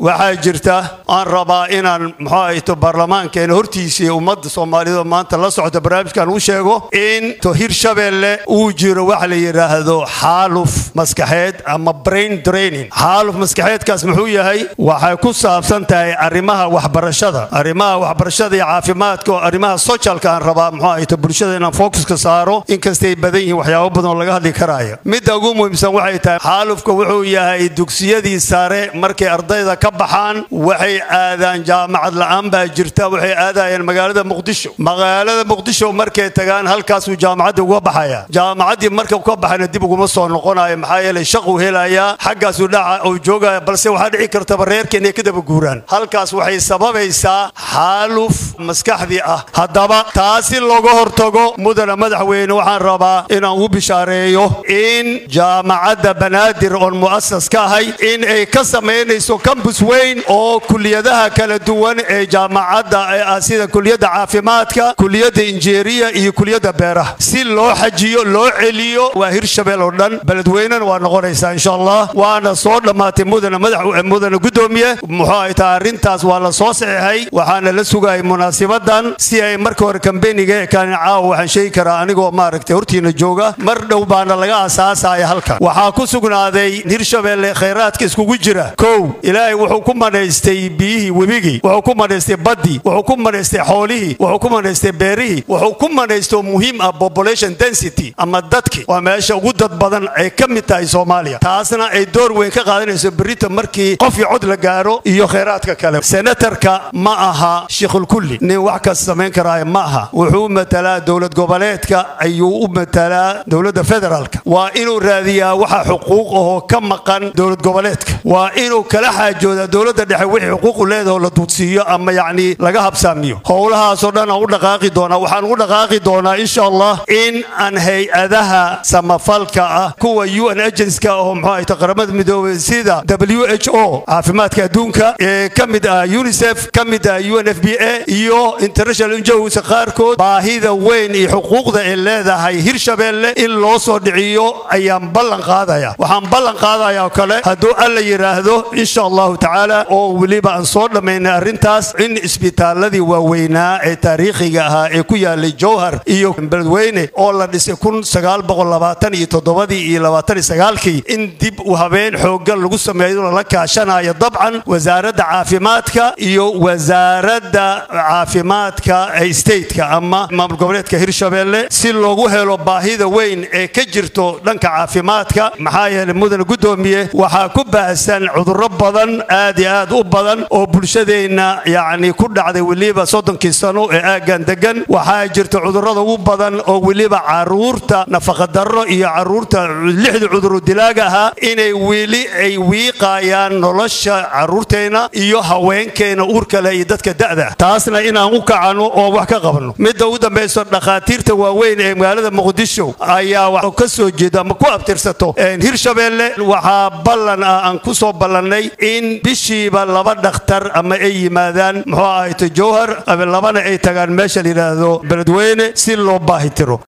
waxaa jirta aan rabaa inaan muxuu ahayto baarlamaankeena hortiisii ummadda soomaaliyeed maanta la socota barnaamijkan u sheego in to hirshabeelle uu jiro waxa la yidhaahdo xaaluf maskaxeed ama brain draining xaaluf maskaxeedkaas muxuu yahay waxay ku saabsan tahay arrimaha waxbarashada arrimaha waxbarashada iyo caafimaadka oo arrimaha socialka aan rabaa muxuu ahayto bulshada inaan focuska saaro inkastay badan yihiin waxyaabo badan oo laga hadli karaayo midda ugu muhiimsan waxay tahay xaalufka wuxuu yahay dugsiyadii sare markay ardayda ka baxaan waxay aadaan jaamacad la'aan baa jirta waxay aadayaan magaalada muqdisho magaalada muqdisho markay tagaan halkaasuu jaamacadda uga baxaya jaamacaddii marka ka baxayna dib uguma soo noqonayo maxaa yeelay shaquu helayaa xaggaasuu dhaca uu joogaya balse waxaa dhici kartaba reerka inay ka daba guuraan halkaas waxay sababaysaa xaaluf maskaxdii ah haddaba taasi looga hortago mudana madaxweyne waxaan rabaa inaan ugu bishaareeyo in jaamacadda banaadir oon mu'asas ka ahay in ay ka samaynayso kambus weyn oo kuliyadaha kala duwan ee jaamacadda ah sida kuliyadda caafimaadka kuliyadda injeeriya iyo kuliyadda beeraha si loo xajiyo loo celiyo waa hirshabeel oo dhan beledweynena waa noqonaysaa insha allah waana soo dhammaatay mudana madax mudana guddoomiye muxuu ay tahay arrintaas waa la soo saxeexay waxaana la sugayay munaasabadan si ay marka hore kambeniga ekaan caawa waxaan sheegi karaa anigoo maaragtay hortiina jooga mar dhow baana laga asaasaya halkan waxaa ku sugnaaday hirshabelle khayraadka iskugu jira kow ilaahay wuxuu ku manaystay biyihii webigii wuxuu ku manaystay baddii wuxuu ku manaystay xoolihii wuxuu ku manaystay beerihii wuxuu ku manaystay muhiim ah population density ama dadki waa meesha ugu dad badan ay ka mid tahay soomaaliya taasna ay door weyn ka qaadanayso berita markii qof iyo cod la gaaro iyo khayraadka kale senatarka ma aha shiikhulkulli nin wax kas samayn karaayo ma aha wuxuu matalaa dowlad goboleedka ayuu u matalaa dowladda federaalka waa inuu raadiyaa waxa xuquuq ahoo ka maqan dowlad goboleedka waa inuu kala xaajoodaa dowladda dhexe wixii xuquuqu leedaho la duudsiiyo ama yacni laga habsaamiyo howlahaasoo dhan aan u dhaqaaqi doonaa waxaan ugu dhaqaaqi doonaa insha allah in aan hay-adaha samafalka ah kuwa un agenska oo muxuu ahayta qaramada midoobay sida w h o caafimaadka adduunka ee ka mid ah unisef ka mid ah un f b a iyo international njos qaarkood baahida weyn iyo xuquuqda ay leedahay hirshabelle in loo soo dhiciyo ayaan ballan qaadaya waxaan ballan qaadaya oo kale hadduu alla yidhaahdo insha allahu tacaala oo weliba aan soo dhammaynay arrintaas in isbitaaladii waaweynaa ee taariikhiga ahaa ee ku yaalay jowhar iyo beledweyne oo la dhisay kun sagaal boqol labaatan iyo toddobadii iyo labaatan iyo sagaalkii in dib u habeen xooggan lagu sameeyo lala kaashanayo dabcan wasaaradda caafimaadka iyo wasaaradda caafimaadka ee stateka ama maamul goboleedka hirshabelle si loogu helo baahida weyn ee ka jirto dhanka caafimaadka maxaa yeelay mudane guddoomiye waxaa ku baahsan cudurro badan aad iyo aad u badan oo bulshadeenna yacni ku dhacday weliba soddonkii sano ee aaggan degan waxaa jirta cudurrada ugu badan oo weliba caruurta nafaqadarro iyo caruurta lixda cuduru dilaaga ahaa inay weli ay wiiqayaan nolosha caruurteenna iyo haweenkeena uurka leh iyo dadka da'da taasna inaan u kacano oo wax ka qabno midda ugu dambayso dhakhaatiirta waaweyn ee magaalada muqdisho ayaa wax ka soo jeeda ama ku abtirsato hirshabelle waxaa ballan ah aan ku soo ballannay in bishiiba laba dhakhtar ama ay yimaadaan muxuu ahayto jowhar ama labana ay tagaan meesha la yidhaahdo beledweyne si loo baahitiro